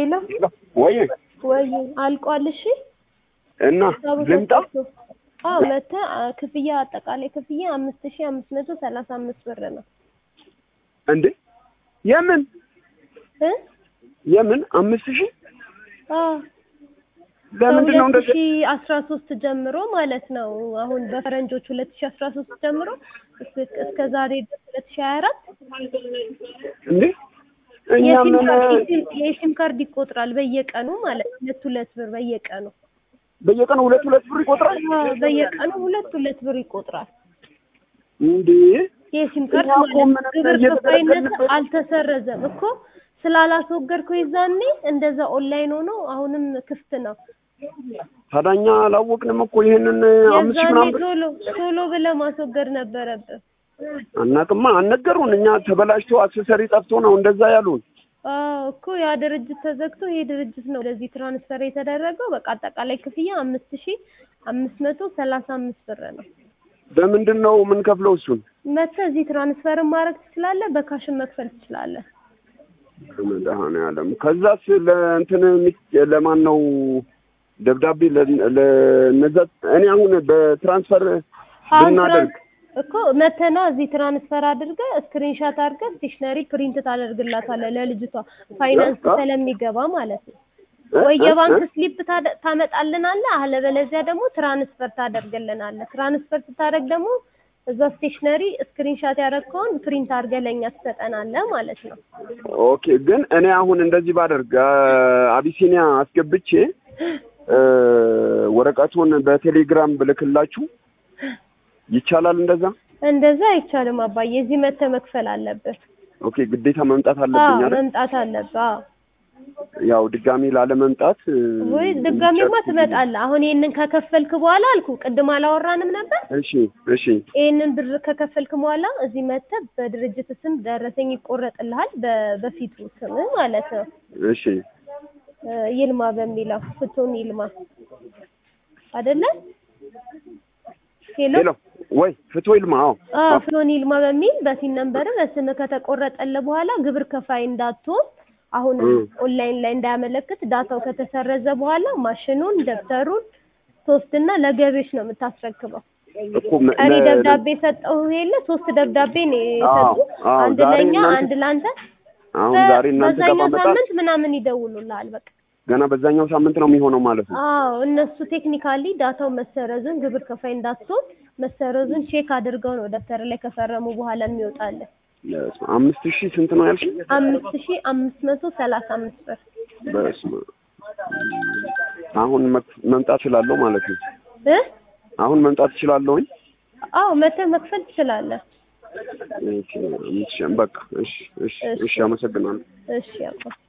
ሄሎ ወይ ወይ አልቋል። እሺ እና ልምጣ አዎ መተህ አ፣ ክፍያ አጠቃላይ ክፍያ አምስት ሺህ አምስት መቶ ሰላሳ አምስት ብር ነው እንዴ? የምን እ የምን አምስት ሺህ አዎ ለምንድን ነው ከሁለት እንደዚህ? ሺህ አስራ ሶስት ጀምሮ ማለት ነው። አሁን በፈረንጆች ሁለት ሺህ አስራ ሶስት ጀምሮ እስከ እስከ ዛሬ ድረስ ሁለት ሺህ ሀያ አራት እንዴ እኛ የሲም ምን ካርድ የሲም- የሲም ካርድ ይቆጥራል በየቀኑ ማለት ነው። ሁለት ሁለት ብር በየቀኑ በየቀኑ ሁለት ሁለት ብር ይቆጥራል አዎ በየቀኑ ሁለት ሁለት ብር ይቆጥራል። እንዴ? የሲም ካርድ እኛ እኮ ማለት ምንም ግብር ከፋይነት እየተገለገልንበት- አልተሰረዘም እኮ ስላላስወገድከው የዛኔ እንደዛ ኦንላይን ሆኖ አሁንም ክፍት ነው። ታዳኛ አላወቅንም እኮ ይሄንን አምስት ሺህ የዛኔ ምናምን ብር ቶሎ ቶሎ ብለህ ማስወገድ ነበረብህ። አናቅማ አልነገሩን። እኛ ተበላሽቶ አክሰሰሪ ጠፍቶ ነው እንደዛ ያሉን። አዎ እኮ ያ ድርጅት ተዘግቶ ይሄ ድርጅት ነው ወደዚህ ትራንስፈር የተደረገው። በቃ አጠቃላይ ክፍያ አምስት ሺህ አምስት መቶ ሰላሳ አምስት ብር ነው። በምንድን ነው የምንከፍለው እሱን? መተህ እዚህ ትራንስፈርን ማድረግ ትችላለህ፣ በካሽን መክፈል ትችላለህ። መድኃኒዓለም ከዛስ ለእንትን የሚ- ለማን ነው ደብዳቤ ለ- ለነዛ እኔ አሁን በትራንስፈር አሁን ብናደርግ ትራንስ- እኮ መተህ ነው እዚህ ትራንስፈር አድርገህ ስክሪንሻት አድርገህ ስቴሽነሪ ፕሪንት ታደርግላታለህ ለልጅቷ ፋይናንስ እ? ስለሚገባ ማለት ነው። እ? ወይ እ? የባንክ እ? ስሊፕ ታደ- ታመጣልናለህ፣ አለበለዚያ ደግሞ ትራንስፈር ታደርግልናለህ። ትራንስፈር ስታደርግ ደግሞ እዛ ስቴሽነሪ ስክሪንሻት ያደረግከውን ፕሪንት አድርገህ ለእኛ ትሰጠናለህ ማለት ነው። ኦኬ ግን እኔ አሁን እንደዚህ ባደርግ አ- አቢሲኒያ አስገብቼ እ፣ ወረቀቱን በቴሌግራም ብልክላችሁ ይቻላል እንደዛ? እንደዛ አይቻልም አባዬ፣ እዚህ መተህ መክፈል አለብህ። ኦኬ ግዴታ መምጣት አዎ አለብኝ አይደል? መምጣት አለብህ። አዎ ያው ድጋሚ ላለመምጣት እ፣ ወይ ድጋሜማ ጨርስ- ትመጣለህ። አሁን ይሄንን ከከፈልክ በኋላ አልኩ ቅድም አላወራንም ነበር? እሺ እሺ ይሄንን ብር ከከፈልክ በኋላ እዚህ መተህ በድርጅት ስም ደረሰኝ ይቆረጥልሃል፣ በ- በፊቱ ስም ማለት ነው። እሺ እ፣ ይልማ በሚለው ፍቱን ይልማ አይደለ? ሄሎ ሄሎ ወይ ፍቶ ይልማ አዎ አዎ ፍቱን ይልማ በሚል በሲን ነምበር በስም ከተቆረጠልህ በኋላ ግብር ከፋይ እንዳትሆን አሁን እ። ኦንላይን ላይ እንዳያመለክት ዳታው ከተሰረዘ በኋላ ማሽኑን ደብተሩን ሶስትና ለገቢዎች ነው የምታስረክበው። እኮ መ- ቀሪ ለ- ደብዳቤ ሰጠው የለ ሶስት ደብዳቤ ነው አዎ፣ የሰጡ። አዎ፣ አንድ ዛሬ ለኛ እናንተ- አንድ ላንተ። አሁን በ- ዛሬ እናንተ ጋር በዛኛው ባመጣ ሳምንት ምናምን ይደውሉልሃል። በቃ ገና በዛኛው ሳምንት ነው የሚሆነው ማለት ነው። አዎ እነሱ ቴክኒካሊ ዳታው መሰረዙን ግብር ከፋይ እንዳትሆን መሰረዙን ቼክ አድርገው ነው ደብተር ላይ ከፈረሙ በኋላ የሚወጣለን። በስመ አብ። አምስት ሺህ ስንት ነው ያልሽ? አምስት ሺህ አምስት መቶ ሰላሳ አምስት ብር በስመ አብ። አሁን መክ- መምጣት እችላለሁ ማለት ነው። እ አሁን መምጣት እችላለሁኝ። አዎ መተህ መክፈል ትችላለህ። ኦኬ፣ አምስት ሺህ በቃ እሺ፣ እሺ፣ እሺ፣ አመሰግናለሁ። እሺ አባ